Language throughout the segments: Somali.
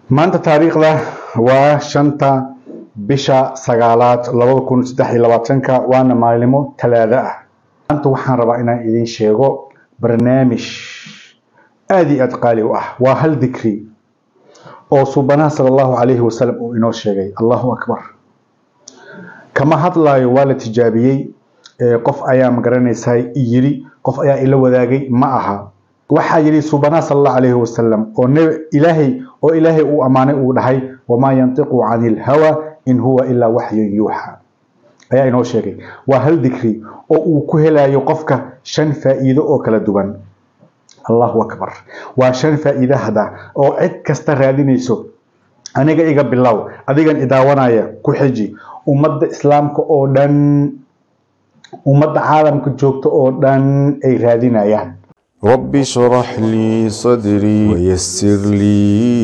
maanta taariikhda waa shanta bisha sagaalaad labada kun saddex iyo labaatanka waana maalimo talaado ah maanta waxaan rabaa inaan idiin sheego barnaamij aada iyo aada qaali u ah waa hal dikri oo suubanaha sala allahu calayhi wasalam uu inoo sheegay allahu akbar kama hadlaayo waa la tijaabiyey qof ayaa magaranaysaa yiri qof ayaa ila wadaagay ma aha waxaa yidhi suubanaha sala allahu calayhi wasalam oo ilaahay oo ilaahay uu ammaanay uu dhahay wamaa yantiqu cani ilhawa in huwa ilaa waxyun yuuxa ayaa inoo sheegay waa hal dikri oo uu ku helayo qofka shan faa'iido oo kala duwan allahu akbar waa shan faa'iide hada oo cid kasta raadinayso aniga iga bilow adigan idaawanaya ku xiji ummadda islaamka oo dhan ummadda caalamka joogta oo dhan ay raadinayaan رب اشرح لي صدري ويسر لي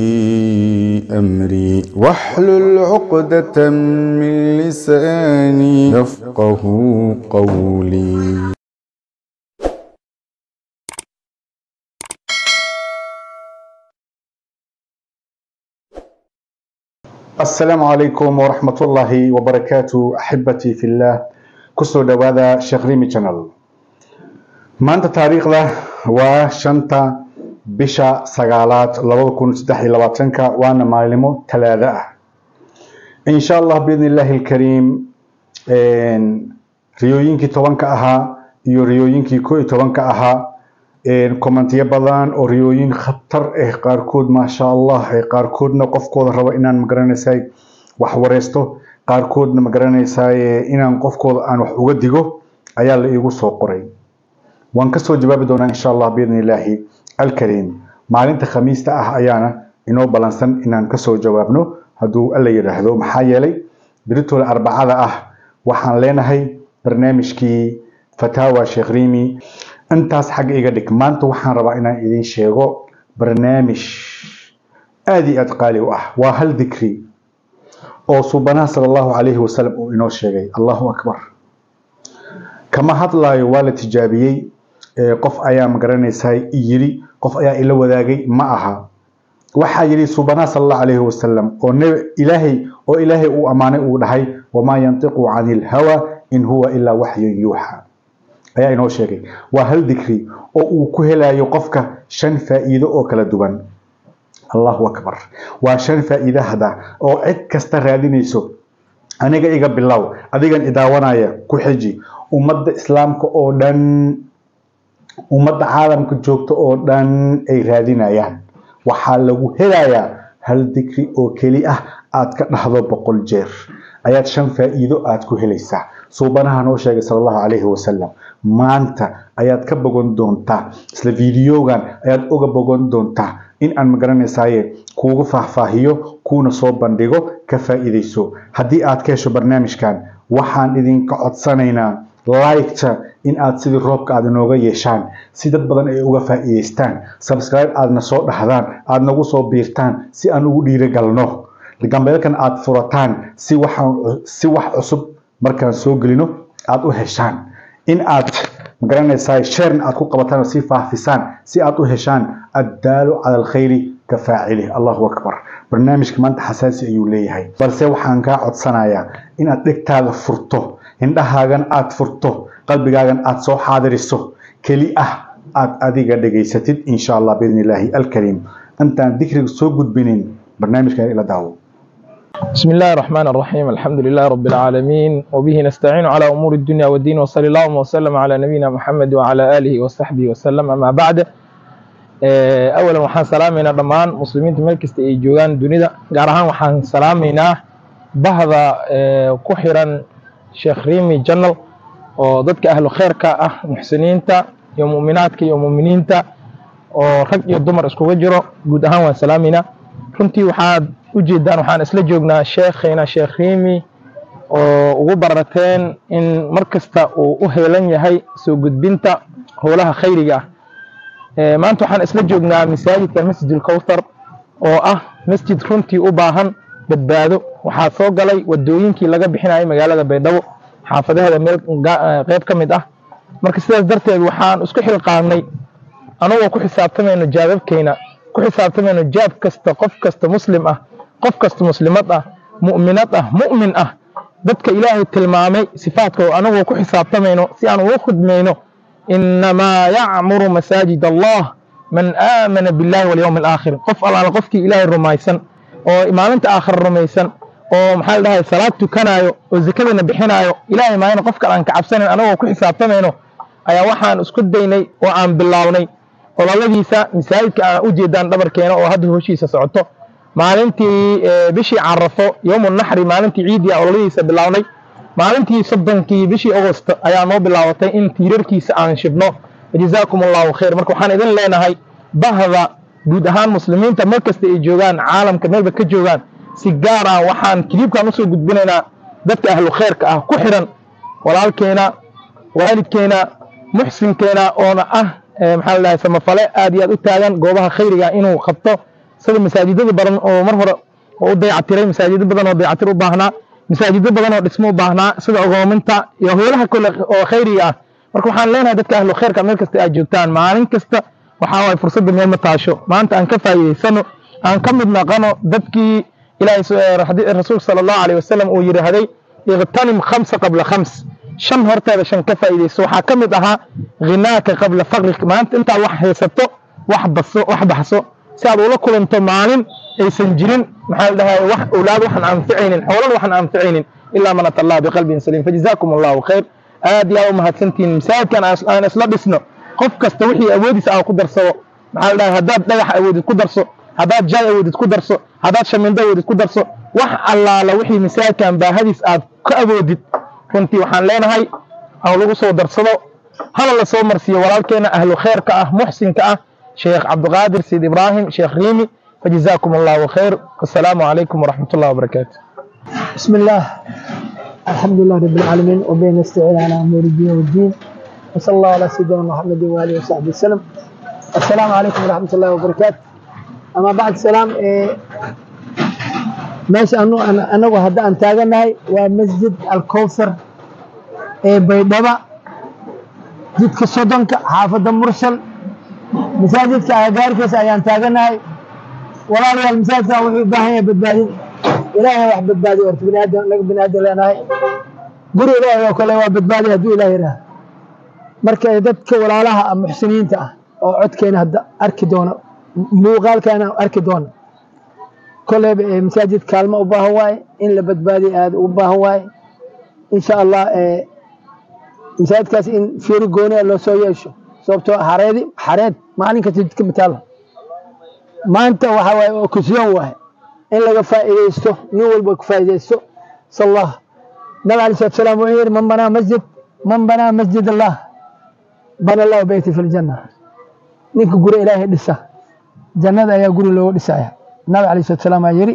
أمري واحلل عقدة من لساني يفقه قولي السلام عليكم ورحمة الله وبركاته أحبتي في الله كسو دوادا شغريمي channel maanta taariikhda waa shanta bisha sagaalaad labada kun saddex iyo labaatanka waana maalimo talaado ah insha allah biidni illaahi alkariim riyooyinkii tobanka ahaa iyo riyooyinkii ko iyo tobanka ahaa kommentiyo badan oo riyooyin khatar ah qaarkood maasha allah qaarkoodna qofkooda rabo inaan magaranaysaa wax wareysto qaarkoodna magaranaysaa inaan qofkooda aan wax uga digo ayaa la iigu soo qoray waan kasoo jawaabi doonaa insha allah biidni illaahi alkariim maalinta khamiista ah ayaana inoo balansan inaan kasoo jawaabno hadduu alla yidhaahdo maxaa yeelay beritooda arbacada ah waxaan leenahay barnaamijkii fataawa sheekh rimi intaas xagga iga dhig maanta waxaan rabaa inaan idiin sheego barnaamij aada iyo aada qaali u ah waa hal dikri oo suubanaha sala allahu calayhi wasalam uu inoo sheegay allahu akbar kama hadlaayo waa la tijaabiyey qof ayaa magaranaysaa yiri qof ayaa ila wadaagay ma aha waxaa yidhi suubanaha sala allahu calayhi wasalam oo ilaahay oo ilaahay uu ammaanay uu dhahay wamaa yantiqu cani ilhawa in huwa ilaa waxyun yuuxa ayaa inoo sheegay waa hal dikri oo uu ku helayo qofka shan faa'iido oo kala duwan allahu akbar waa shan faa'iide hada oo cid kasta raadinayso aniga iga bilow adigan idaawanaya ku xiji ummadda islaamka oo dhan ummadda caalamka joogta oo dhan ay raadinayaan waxaa lagu helayaa hal dikri oo keli ah aad ka dhahdo boqol jeer ayaad shan faa'iido aad ku helaysaa suubanaha noo sheegay sala allahu calayhi wasalam maanta ayaad ka bogan doontaa isla fiidiyogan ayaad uga bogan doontaa in aan magaranaysaye kuugu faahfaahiyo kuuna soo bandhigo ka faa'iidayso haddii aad ka hesho barnaamijkan waxaan idinka codsanaynaa liketa in aad sidii roobka aad inooga yeeshaan si dad badan ay uga faa'iidaystaan subscribe aadna soo dhahdaan aad nagu soo biirtaan si aan ugu dhiirigalno gambeelkan aad furataan si waxaan si wax cusub markaan soo gelino aad u heshaan in aad magaranaysaa sharn aad ku qabataan oo sii faafisaan si aad u heshaan addaalu cala alkhayri ka faacili allahu akbar barnaamijka maanta xasaasi ayuu leeyahay balse waxaan kaa codsanayaa inaad dhegtaada furto indhahaagan aad furto qalbigaagan aad soo xaadiriso keli ah aad adiga dhegaysatid insha allah biidni illaahi alkariim intaan dikriga soo gudbinin barnaamijkan ila daawo بسم الله الرحمن الرحيم الحمد لله رب العالمين وبه نستعين على أمور الدنيا والدين وصلى الله وسلم على نبينا محمد وعلى آله وصحبه وسلم أما بعد أولا waxaan salaameynaa dhammaan muslimiinta meel kasta ay joogaan dunida gaar ahaan waxaan salaameynaa bahda ku xiran sheekh rimi janal oo dadka ahlu kheyrka ah muxsiniinta iyo mu'minaadka iyo mu'miniinta oo rag iyo dumar iskuga jiro guud ahaan waan salaameynaa runtii waxaad ujeedaan waxaan isla joognaa sheekhayna sheekh rimi oo ugu barateen in mar kasta uu u heelan yahay soo gudbinta howlaha khayriga ah maanta waxaan isla joognaa masaajidka masjid ulkowthar oo ah masjid runtii u baahan badbaado waxaa soo galay wadooyinkii laga bixinayay magaalada baydhabo xaafadaheeda meel qeyb ka mid ah marka sidaas darteed waxaan isku xilqaadnay anagoo ku xisaabtamayno jaababkeyna ku xisaabtamayno jaab kasta qof kasta muslim ah qof kasta muslimad ah mu'minad ah mu'min ah dadka ilaahay tilmaamay sifaadkooda anagoo ku xisaabtamayno si aan uga khudmayno inamaa yacmuru masaajid allah man aamana billahi walyowmi alaakhir qof allaala qofkii ilaahay rumaysan oo maalinta aakhira rumaysan oo maxaa la dhahay salaad tukanaayo oo zakadana bixinaayo ilaahay maayana qof kale aan ka cabsanayn anagoo ku xisaabtamayno ayaa waxaan isku daynay oo aan bilownay ololadiisa masaajidka aan u jeedaan dhabarkeena oo hadda hoshiisa socoto maalintii bishii carafo yowmu naxri maalintii ciidii a ololadiisa bilownay maalintii soddonkii bishii agost ayaa noo bilaabatay in tiirarkiisa aan shibno jazaakum allahu khayr marka waxaan idin leenahay bahda guud ahaan muslimiinta meel kasta ay joogaan caalamka meelba ka joogaan si gaar ah waxaan kiliibkan usoo gudbinaynaa dadka ahlu khayrka ah ku xiran walaalkeena waalidkeena muxsinkeena oona ah maxaa la dhahay samafale aad iyo aad u taagan goobaha khayriga inuu qabto sida masaajidada badan oo mar hore oo u dayactiray masaajido badan oo dayacatir u baahnaa masaajido badan oo dhismo u baahnaa sida ogoominta iyo howlaha kale oo khayriga ah marka waxaan leenahay dadka ahlu khayrka meel kasta aad joogtaan maalin kasta waxaa waay fursadda meel ma taasho maanta aan ka faa'iidaysano aan ka mid naqano dadkii ilaahay rasuulka sala allahu alayh wasalam uu yidhaahday iqtanim khamsa qabla khams shan horteeda shan ka faa'iidayso waxaa ka mid ahaa khinaaka qabla faqrik maanta intaad wax haysato wax baso wax baxso si aad ula kulanto maalin aysan jirin maxaa la dhahay wax awlaad waxaan anficaynin xoolan waxaan anficaynin ilaa man ata allah biqalbin saliim fajazaakum allahu khayr aad iyo aad u mahadsantihiin masaajidkan aan isla dhisno qof kasta wixii awoodiisa aan ku darsado maxaa la dhahay haddaad dhagax awoodid ku darso haddaad jaay awoodid ku darso haddaad shamindo awoodid ku darso wax allaala wixii masaajidkan baahadiis aad ka awoodid runtii waxaan leenahay aan lagu soo darsado hala la soo marsiiyo walaalkeena ahlu khayrka ah muxsinka ah sheekh cabdiqaadir sayid ibraahim sheekh riimi fajazaakum allahu khayr wasalaamu calaykum waraxmat ullahi wabarakaatu بسم الله الحمد لله رب العالمين وبه نستعين على امور الدين والدين وصلى الله على سيدنا محمد واله وصحبه وسلم السلام عليكم ورحمه الله وبركاته اما بعد السلام إيه ماشي انو انو هدا ان تاغنahay waa masjid al-kawthar ee baydhaba jidka sodonka xaafada mursal masaajidka agagaarkiisa ayaan taaganahay walaalayaal masaajidkan wuxuu u baahan yahay badbaadin ilaahay wax badbaadiyo horta bini aadam naga bini aadam leenahay guri ilaahay oo kale waa badbaadi hadduu ilaah yidhaah marka dadka walaalaha ah muxsiniinta ah oo codkeena hadda arki doono muuqaalkeena arki doono koleyba masaajid kaalmo u baahan waaye in la badbaadiyo aada ugu baahan waaye insha allah masaajidkaas in fiiri gooni loo soo yeesho sababtoo xareedi xareed maalin kasta jidka mataalo maanta waxa waaye okasiyoon waaye in laga faa'iidaysto nin walba ku faa'iidaysto sallah nabi alayhi salatu salaam wuxuu yidhi man banaa masjid man banaa masjid allah bana allahu beyti fi ljanna ninka guri ilaahay dhisa jannada ayaa guri looga dhisaya nabi alayhi salatu salaam aa yidhi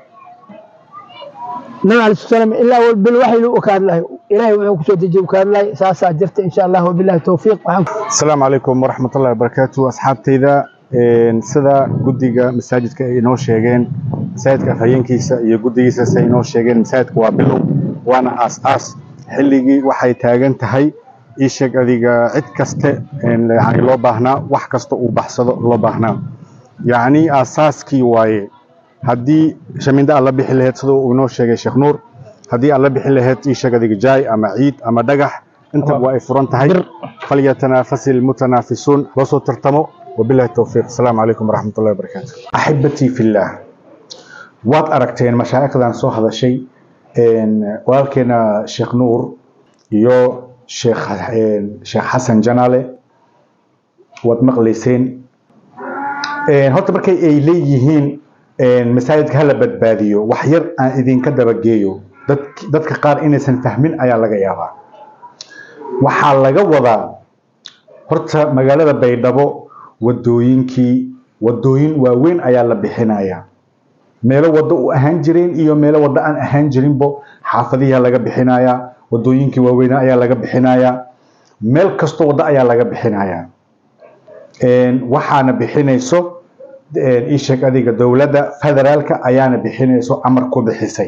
nabi alayhi salatu salaam ilaa bil waxyi u kaadlahay ilaahay wuxuu kusoo dejiye u kaadlahay saasaa jirta insha allah wabillahi towfiiq asalaamu calaykum waraxmat ullahi wabarakaatu asxaabtayda sida guddiga masaajidka ay inoo sheegeen masaajidka afhayeenkiisa iyo guddigiisas ay inoo sheegeen masaajidka waa bilow waana aas-aas xilligii waxay taagan tahay ii sheeg adiga cid kaste yani loo baahnaa wax kasta uu baxsado loo baahnaa yacni aasaaskii waaye haddii shaminda aad la bixi lahayd sida uu inoo sheegay sheekh nuur haddii aad la bixi lahayd ii sheeg adiga jaay ama ciid ama dhagax intaba waa ay furan tahay falyatanafasi almutanaafisuun loo soo tartamo وبالله التوفيق السلام عليكم ورحمة الله وبركاته أحبتي في الله وات أركتين مشايخ ذان سو هذا الشيء إن ولكن شيخ نور يو شيخ شيخ حسن جنالي وات مقليسين إن هوت بركي أي ليهين إن مساجد هلا بدباديو وحير أن إذن كدب جيو dadka qaar inaysan fahmin ayaa laga yaabaa waxaa laga wadaa horta magaalada baydhabo wadooyinkii wadooyin waaweyn ayaa la bixinayaa meelo waddo u ahaan jireen iyo meelo waddo aan ahaan jirinbo xaafadihiyaa laga bixinayaa wadooyinkii waaweyn ayaa laga bixinayaa meel kastoo waddo ayaa laga bixinayaa waxaana bixinayso isheeg adiga dowladda federaalka ayaana bixinayso amar ku bixisay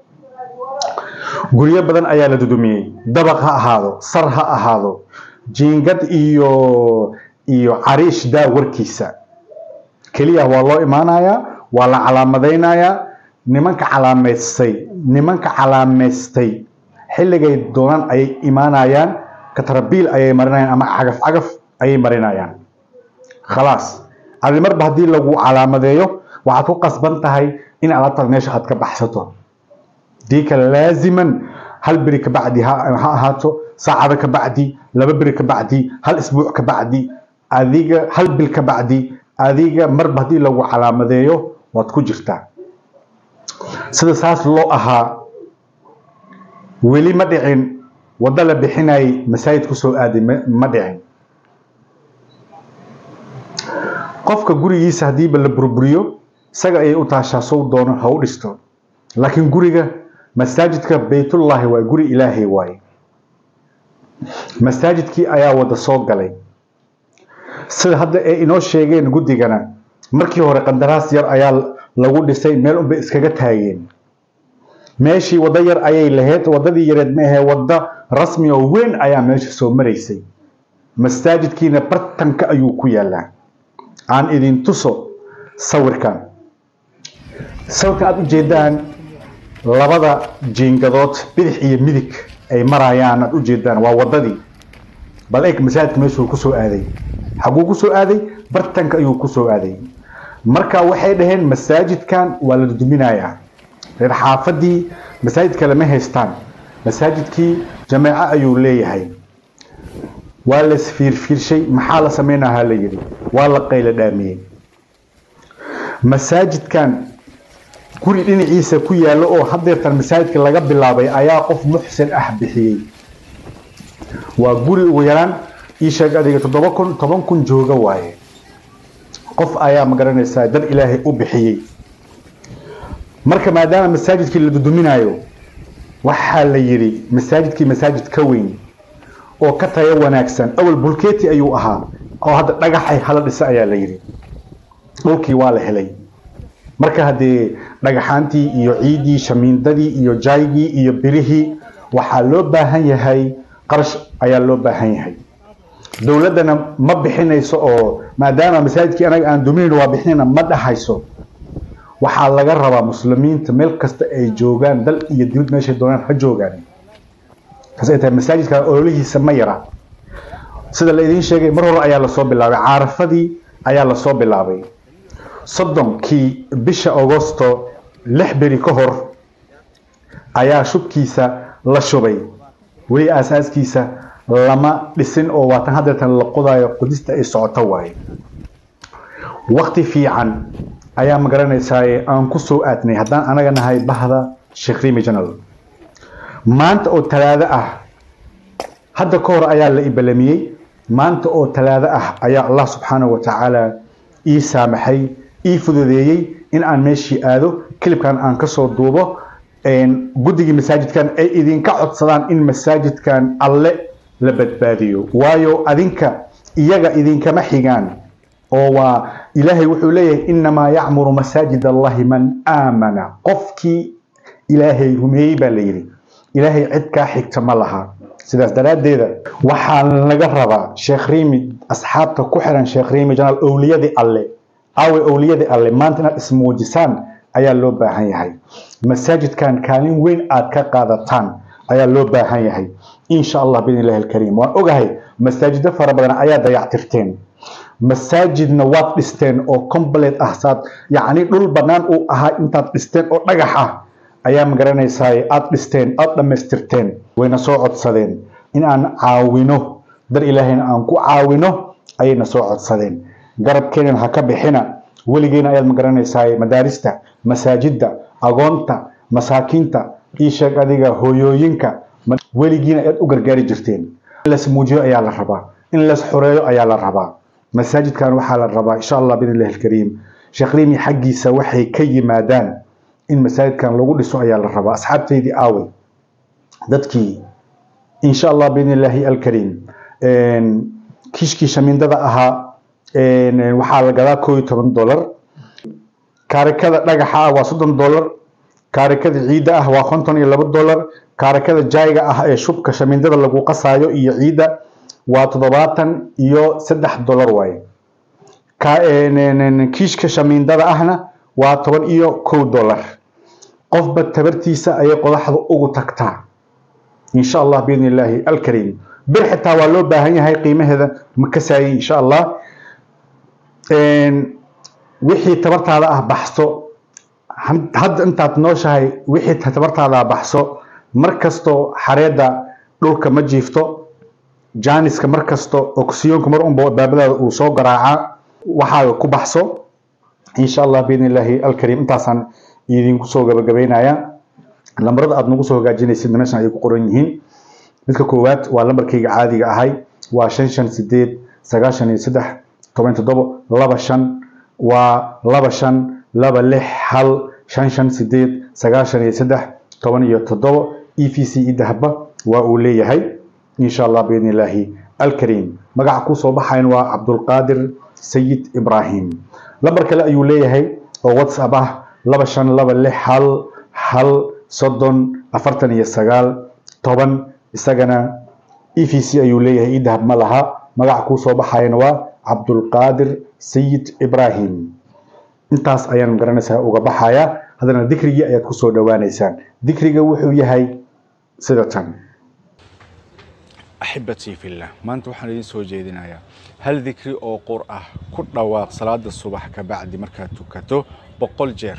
guryo badan ayaa la dudumiyey dabaq ha ahaado sar ha ahaado jiingad iyo iyo cariish daa warkiisa k keliya waa loo imaanayaa waa la calaamadaynayaa nimanka calaamaystay nimanka calaamaystay xilligay doonaan ayay imaanayaan katrabiil ayay marinayaan ama cagaf cagaf ayay marinayaan khalaas adi marba haddii lagu calaamadeeyo waxaad ku qasban tahay in alaabtaad meesha aad ka baxsato dii kale laaziman hal beri kabacdi ha ha ahaato saacado kabacdi laba beri kabacdi hal isbuuc kabacdi adiga hal bil kabacdi adiga marba haddii lagu calaamadeeyo waad ku jirtaa sida saas loo ahaa weli ma dhicin waddo la bixinayay masaajid kusoo aaday ma ma dhicin qofka gurigiisa haddiiba la burburiyo isaga ayay u taashaa sow doono ha u dhisto laakiin guriga masaajidka baytullaahi waa guri ilaahay waaye masaajidkii ayaa wada soo galay sida hadda ay inoo sheegeen guddigana markii hore qandaraas yar ayaa lagu dhisay meel unbay iskaga taageen meeshii waddo yar ayay lahayd waddadii yareed ma ahee waddo rasmi oo weyn ayaa meesha soo maraysay masaajidkiina bartanka ayuu ku yaalaa aan idin tuso sawirkan sawirkan aada ujeedaan labada jiingadood bidix iyo midig ay marayaan aada ujeedaan waa waddadii bal eeg masaajidka meeshuu kusoo aaday xaguu kusoo aaday bartanka ayuu kusoo aaday marka waxay dhaheen masaajidkan waa la duminayaa reer xaafadii masaajidka lama haystaan masaajidkii jameeco ayuu leeyahay waa la isfiirfiirshay maxaa la sameynahaa la yidhi waa la qaylo dhaamiyey masaajidkan guri dhinaciisa ku yaallo oo hadeertan masaajidka laga bilaabay ayaa qof muxsin ah bixiyey waa guri ugu yaraan ii sheeg adiga toddoba kun toban kun jooga waaye qof ayaa magaranaysaa dad ilaahay u bixiyey marka maadaama masaajidkii la duduminayo waxaa la yidhi masaajidkii masaajid ka weyn oo ka tayo wanaagsan awal bulkeeti ayuu ahaa oo hadda dhagaxay hala dhisa ayaa la yidhi dhulkii waa la helay marka haddee dhagaxaantii iyo ciidii shamiindadii iyo jaygii iyo birihii waxaa loo baahan yahay qarash ayaa loo baahan yahay dowladdana ma bixinayso oo maadaama masaajidkii anaga aan duminayn waa bixinayna ma dhahayso waxaa laga rabaa muslimiinta meel kasta ay joogaan dal iyo dibad meeshay doonaan ha joogaan taas ay tahay masaajidka ololihiisa ma yara sida la idiin sheegay mar hore ayaa lasoo bilaabay caarafadii ayaa lasoo bilaabay soddonkii bisha agosto lix beri ka hor ayaa shubkiisa la shubay weli aasaaskiisa lama dhisin oo waatan hadeertan la qodayo qodista ay socoto waaye wakti fiican ayaa magaranaysaa aan ku soo aadnay haddaan anaga nahay bahda sheekh rimi general maanta oo talaado ah hadda ka hor ayaa la ibalamiyey maanta oo talaado ah ayaa allah subxaanahu wa tacaala ii saamaxay ii fududeeyey in aan meeshii aado kilibkan aan kasoo duubo guddigii masaajidkan ay idinka codsadaan in masaajidkan alle la badbaadiyo waayo adinka iyaga idinkama xigaan oo waa ilaahay wuxuu leeyahay inamaa yacmuru masaajid allahi man aamana qofkii ilaahay rumeeyey baa la yidhi ilaahay cid kaa xigta ma laha sidaas daraaddeeda waxaa laga rabaa sheekh riimi asxaabta ku xiran sheekh riimi janaal owliyadii alle awe owliyadii alle maanta inaad ismuujisaan ayaa loo baahan yahay masaajidkan kaalin weyn aad ka qaadataan ayaa loo baahan yahay insha allah biidn illahi alkariim waan ogahay masaajido fara badan ayaa dayactirteen masaajidna waad dhisteen oo complete ah saad yacni dhul bannaan uu ahaa intaad dhisteen oo dhagax ah ayaa magaranaysaa aad dhisteen aad dhammaystirteen wayna soo codsadeen in aan caawino dar ilaahayna aan ku caawino ayayna soo codsadeen garabkeenan ha ka bixina weligeena ayaad magaranaysaa madaarista masaajidda agoonta masaakiinta ii sheeg adiga hooyooyinka weligiina ayaad u gargaari jirteen in las muujiyo ayaa la rabaa in las xoreeyo ayaa la rabaa masaajidkan waxaa la rabaa insha allah biidn illahi alkariim sheekh riimi xaggiisa waxay ka yimaadaan in masaajidkan lagu dhiso ayaa la rabaa asxaabteydii aawey dadkii insha allah biidn illaahi alkariim kiishkii shamiindada ahaa waxaa la gadaa koo iyo toban dolar kaarikada dhagaxa ah waa soddon dolar kaarikada ciidda ah waa konton iyo labo dolar kaarikada jaayga ah ee shubka shamiindada lagu qasaayo iyo ciidda waa toddobaatan iyo saddex dolar waaye ka een, een, een, kiishka shamiindada ahna waa toban iyo kow dollar qofba tabartiisa ayay qodaxda ugu tagtaa insha allah biidni illaahi alkariim bir xitaa waa loo baahan yahay qiimaheeda ma kasaayay insha allah Een, wixii tabartaada ah baxso had- hadda intaad nooshahay wixii tabartaada ah baxso mar kasto xareedda dhulka ma jiifto jaaniska mar kasto oksiyoonka mar unba baabadaada uu soo garaacaa waxaaga ku baxso insha allah biidni illaahi alkariim intaasaan idinku soo gabagabeynaya lambarada aad nagu soo hagaajinaysid meeshan ayay ku qoran yihiin midka koowaad waa lambarkayga caadiga ahay waa shan shan sideed sagaashan iyo saddex toban toddobo laba shan waa laba shan laba lix hal shan shan sideed sagaashan iyo saddex toban iyo toddobo e v c i dahaba waa uu leeyahay insha allah biidni illaahi alkariim magaca kuu soo baxayan waa cabdulqaadir sayid ibraahim lambar kale ayuu leeyahay oo whatsapp ah laba shan laba lix hal hal soddon afartan iyo sagaal toban isagana e v c ayuu leeyahay idahab ma laha magaca kuu soo baxayana waa cabdulqaadir sayid ibraahim intaas ayaan garanaysaa uga baxaya haddana dikrigii ayaad kusoo dhowaanaysaan dikriga wuxuu yahay sida tan axibatii fillah maanta waxaan idiin soo jeedinayaa hal dikri oo qur ah ku dhawaaq salaada subax ka bacdi markaad tukato boqol jeer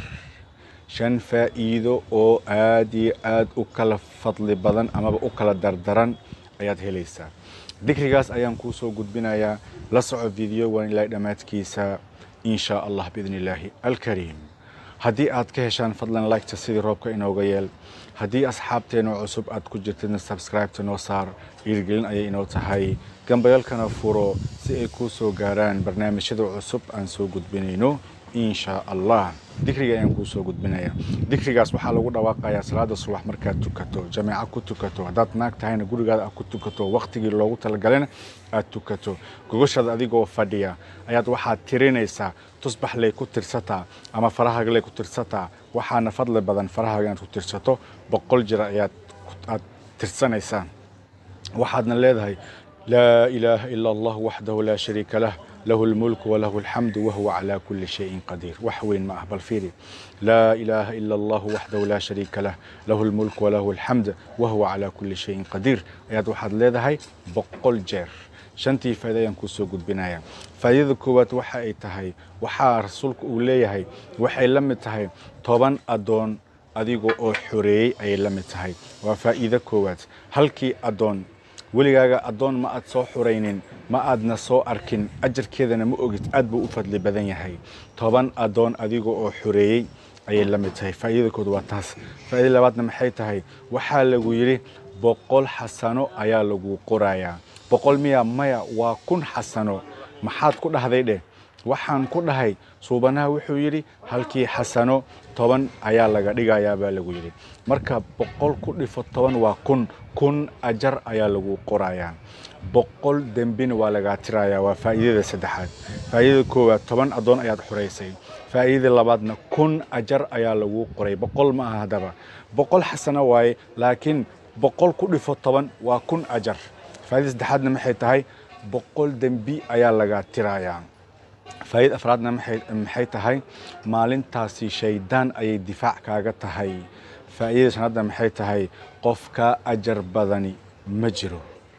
shan faa'iido oo aad iyo aad u kala fadli badan amaba u kala dardaran ayaad helaysaa dikrigaas ayaan kuu soo gudbinayaa la soco videowan ilaa dhammaadkiisa in shaa allah biidni illaahi alkariim haddii aad ka heshaan fadlan liketa sidii roobka inooga yeel haddii asxaabteena cusub aad ku jirtidna subscribeta noo saar dhiirgelin ayay inoo tahay gambayalkana furo si ay kuu soo gaaraan barnaamijyada cusub aan soo gudbinayno in shaa allah dikriga ayaan kuu soo gudbinaya dikrigaas waxaa lagu dhawaaqayaa salaada subax markaad tukato jameeco ku tukato haddaad naag tahayna gurigaada aad ku tukato wakhtigii loogu talagalena aad tukato gogoshaada adigoo fadhiya ayaad waxaad tirinaysaa tusbax lay ku tirsataa ama farahaaga lay ku tirsataa waxaana fadli badan farahaaga inaad ku tirsato boqol jir ayaad aad tirsanaysaa waxaadna leedahay laa ilaaha ila allah waxdahu laa shariika lah له الملك وله الحمد وهو على كل شيء قدير وحوين معه بالفيري لا إله إلا الله وحده لا شريك له له الملك وله الحمد وهو على كل شيء قدير أياد واحد leedahay boqol jeer shantii faa'iido ayaan kuu soo gudbinaya faa'iidada koowaad waxa ay tahay waxaa rasuulku uu leeyahay waxay la mid tahay toban adoon adiga oo xoreeyey ayay la mid tahay waa faa'iido koowaad halkii adoon weligaaga addoon ma aad soo xuraynin ma aadna soo arkin ajarkeedana ma ogid aad buu u fadli badan yahay toban addoon adiga oo xoreeyey ayay la mid tahay faa'iidada kood waa taas faa'iida labaadna maxay tahay waxaa lagu yidhi boqol xasano ayaa lagu qorayaa boqol miya maya waa kun xasano maxaad ku dhahday dheh waxaan ku dhahay suubanaha wuxuu yidhi halkii xasano toban ayaa laga dhigayaa baa lagu yidhi marka boqol ku dhifo toban waa kun kun ajar ayaa lagu qorayaa boqol dembina waa lagaa tirayaa waa faa'iidada saddexaad faa'iidada koowaad toban addoon ayaad xoraysay faa'iidada labaadna kun ajar ayaa lagu qoray boqol ma aha haddaba boqol xasano waaye laakiin boqol ku dhifo toban waa kun ajar faa'iidada saddexaadna maxay tahay boqol dembi ayaa lagaa tirayaa faa'iida afraadna maxay tahay maalintaasi shaydaan ayay difaac kaaga tahay faa'iidada shanaadna maxay tahay qof kaa ajar badani ma jiro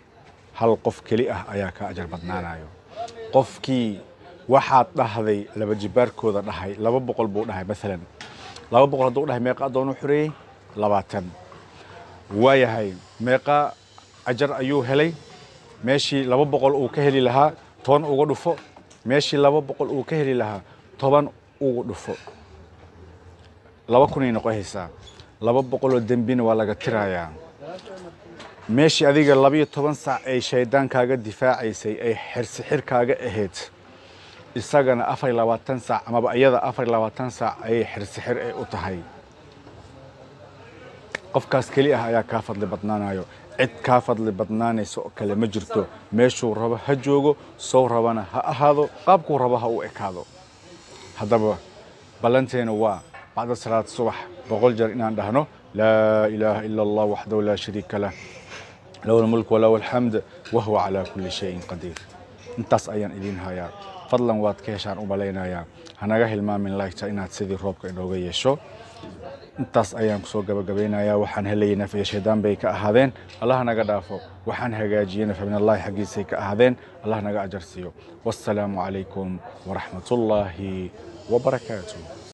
hal qof keli ah ayaa kaa ajar badnaanayo qofkii waxaad dhahday laba jibaarkooda dhahay laba boqol buu dhahay maalan laba boqol hadduu dhahay meeqa addoonu xoreeyey labaatan waayahay meeqa ajar ayuu helay meeshii laba boqol uu ka heli lahaa toban uga dhufo meeshii laba boqol uu ka heli lahaa toban ugu dhufo laba kunay noqohaysaa laba boqoloo dembina waa laga tirayaa meeshii adiga labayo toban saac ay shaydaan kaaga difaacaysay ay xirsixir kaaga ahayd isagana afar iyo labaatan saac amaba iyada afar iyo labaatan saac ayay xirsixir ay u tahay qofkaas keli ah ayaa kaa fadli badnaanayo cid kaa fadli badnaanaysa oo kale ma jirto meeshuu rabo ha joogo sow rabana ha ahaado qaabkuu rabo ha u ekaado haddaba ballanteena waa bacda salaad subax boqol jeer inaan dhahno laa ilaaha ila allah waxdahu laa shariika lah lahu lmulk walahu alxamd wahuwa calaa kulli shayin qadiir intaas ayaan idiin hayaa fadlan waad ka heshaan u malaynayaa hanaga hilmaamin laygta inaad sidii roobka inooga yeesho intaas ayaan kusoo gabagabeynayaa waxaan helayay naf iyo shaydaan bay ka ahaadeen allah naga dhaafo waxaan hagaajiyey naf minallaahi xaggiisay ka ahaadeen allah naga ajar siiyo wassalaamu calaykum waraxmatullaahi wabarakaatuh